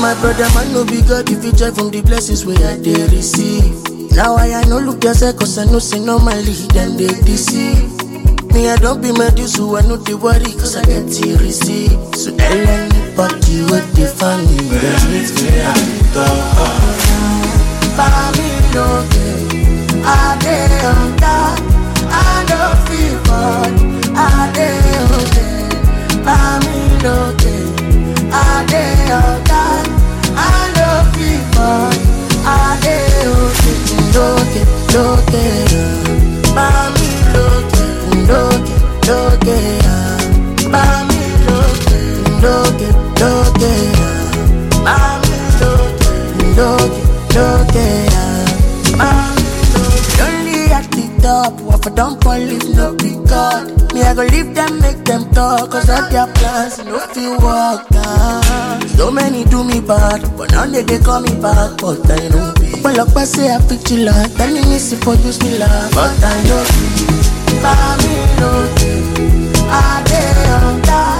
My brother man no be God if you joy from the blessings where I dey receive. Now I, I no look yourself cause I know say normally them they deceive. Me I don't be Medusa, I know they worry cause I get to receive. So tell anybody what they find me, they meet me at the door. Family okay, I dey on top, I don't feel good, I dey okay. Family okay, I dey on top, I don't feel good, I dey okay. Loke, loke, mami loke, loke, loke, mami loke, loke, loke, mami loke, loke, loke, mami loke. Only at the top, what for don't fall if no be God. Me I go leave them, make them talk, cause all their plans no feel work out. So many do me bad, but now they, they call me back, but I know be. Well, up I say I fit you like, telling me si for use me love, but I know be. Family, no, I dey on top.